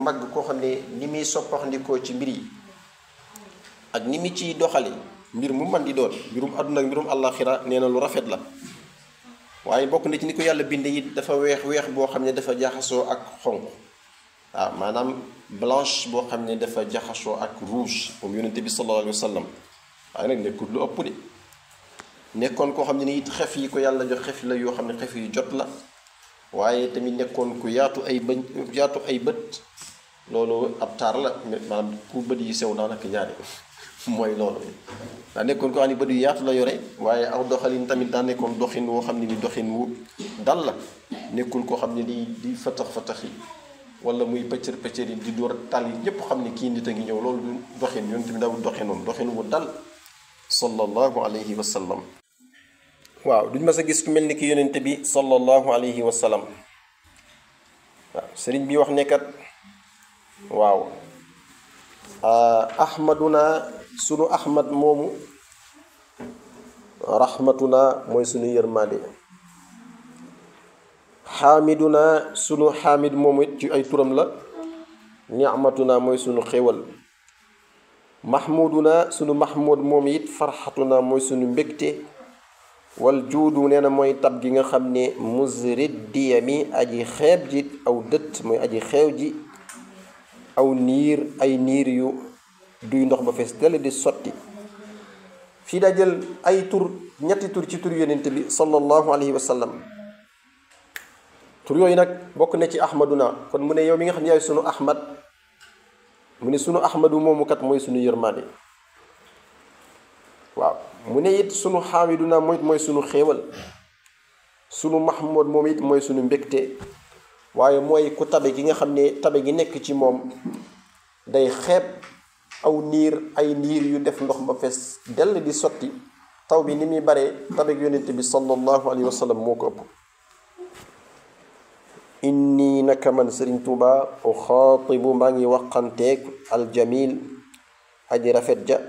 mbagg koo xam ne ni muy soppaxndikoo ci mbir yi ak ni mu ciy doxale mbir mu man di doon mbirum àdduna ak mbirum àllaaxira nee na lu rafet la waaye bokk na ci ni ko yàlla binde it dafa weex weex boo xam ne dafa jaxasoo ak xonq waaw maanaam blanche boo xam ne dafa jaxasoo ak rouge moom yonente bi sallallahu alayhi wa sallam waaye nag nekkul lu ëpp de nekkoon koo xam ne ni it xef yi ko yàlla jox xef la yoo xam ne xef yu jot la waaye tamit nekkoon ku yaatu ay bëñ yaatu ay bët loolu ab taar la maanaam ku bët yi sew daanaka ñaari mooy loolu daa nekkoon ko xam ne bët yu yaatu la yore waaye aw doxalin tamit daa nekkoon doxin woo xam ne ni doxin wu dal la nekkul koo xam ne di di fatax fatax yi wala muy pëccër pëccër yi di door tal yi ñépp xam ne kii nit a ngi ñëw loolu du doxin yoon tamit dawul doxin noonu doxin wu dal sallallahu alayhi wa sallam waaw duñ mas a gis ku mel ni ki yonente bi sallallahu alayhi wa sallam waaw sëriñ bi wax nekkat waaw ahmaduna sunu ahmad moomu rahmatuna mooy sunu yërmande xaamiduna sunu xaamid moomu it ci ay turam la nicmatuna mooy sunu xéwal mahmuduna sunu mahmud moomu it farxatuna mooy sunu mbégte wal juudu nee na mooy tab gi nga xam ne musrid diyami aji xeeb ji aw dët mooy aji xeew ji aw niir ay niir yu duy ndox ba fees dell di sotti fii daa jël ay tur ñetti tur ci tur yonent bi sallallahu alayhi wa sallam tur yooyu nag bokk na ci ahmaduna kon mu ne yow mi nga xam ne yaay sunu ahmad mu ne sunu ahmadu moomu kat mooy sunu yërmaande waaw mu ne it sunu xaamiduna mooy mooy sunu xéewal sunu mahmud moom it mooy sunu mbégte waaye mooy ku tabe gi nga xam ne tabe gi nekk ci moom day xeeb aw niir ay niir yu def ndox ba fees dell di sotti taw bi ni muy bare tabe gi yonent bi sallallahu alayhi wa sallam moo ko ëpp inni naka man sëriñ tuuba uxaatibu maa ngi waxanteeg aljamil aji rafet ja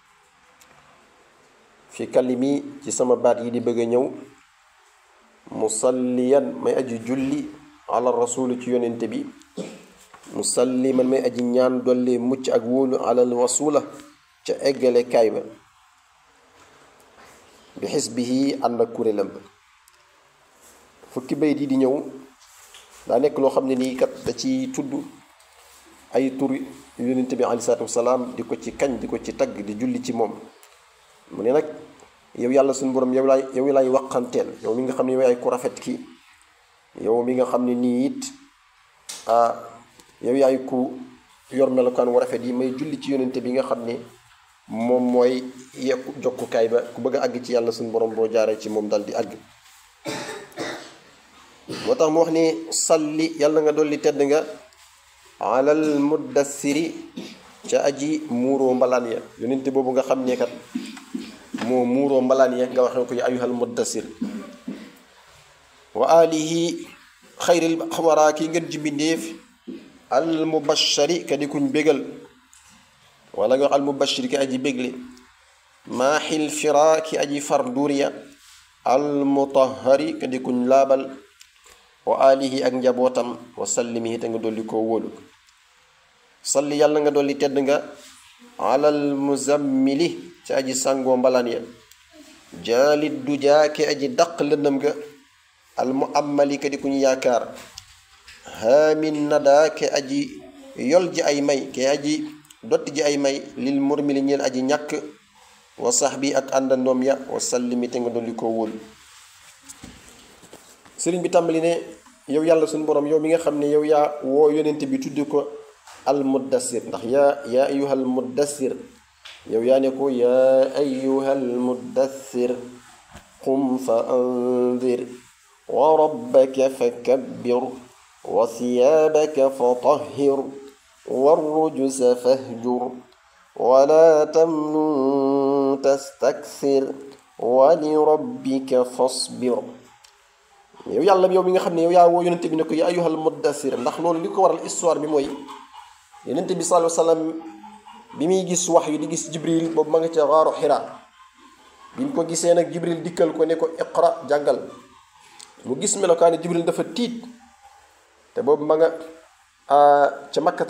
fi kalimi ci sama baat yi di bëgg a ñëw musalliyan may aji julli ala rasuli ci yonente bi musalliman may aji ñaan dolli mucc ak wóolu alal wasula ca eggale kaay ba bi xisbihi ànd ak kuréelam ba fukki bayit yi di ñëw daa nekk loo xam ne nii kat da ci tudd ay tur yonente bi alei salatu wasalaam di ko ci kañ di ko ci tagg di julli ci moom mu ne nag yow yàlla suñu borom yow laay yow laay waqanteel yow mi nga xam ne yow yaay ku rafet ki yow mi nga xam ne nii it ah yow yaay ku yor melokaan wu rafet yi may julli ci yonente bi nga xam ne moom mooy yekku jokkukaay ba ku bëgg a àgg ci yàlla suñu borom boo jaaree ci moom dal di àgg moo tax mu wax ni salli yàlla nga dolli tedd nga alal muddassiri ca aji muuroo mbalaan ya yonente boobu nga xam ne kat moo muuroo mbalaan ya nga waxee ko ya ayuhal muddassir wa alihi xayril xawaraa ki ngeen ji mbindéef al mubashari ka di kuñ bégal wala nga wax al mubashir ki aji bégle maaxil fira ki aji far duuriya al mutahari ka di kuñ laabal wa alihi ak njabootam wa sallimihi te nga dolli koo wóolu salli yàlla nga dolli tedd nga alal muzammili ci aji sàngoo mbalaan ya jaalit du jaa ki aji daq lëndëm ga al mu amali ka di kuñ yaakaar haamin nada ke aji yol ji ay may ke aji dotti ji ay may lil murmili ñeel aji ñàkk wa sax bi ak àndandoom ya wa sallimi te nga dolli koo wóolu sëriñ bi tàmbali ne yow yàlla suñu borom yow mi nga xam ne yow yaa woo yonent bi tuddi ko al muddassir ndax yaa yaa ayuhal muddassir yow yaa ne ko yaa ayuhal muddassir qum fa andir wa rabbaka fa kabbir wa siyaabaka fa tahhir wa rujusa fahjur wala tamnun tastakthir wa li rabbika fasbir yow yàlla yow mi nga xam ne yow yaa woo yonente bi ne ko yaa ayyuhal muddassir ndax loolu li ko waral histoire bi mooy yonente bi sallallahu alayhi wa sallam bi muy gis wax yu di gis jibril boobu ma nga ca xaaru xira bi mu ko gisee nag jibril dikkal ko ne ko iqra jàngal mu gis melokaani jibril dafa tiit te boobu ma nga ca makkat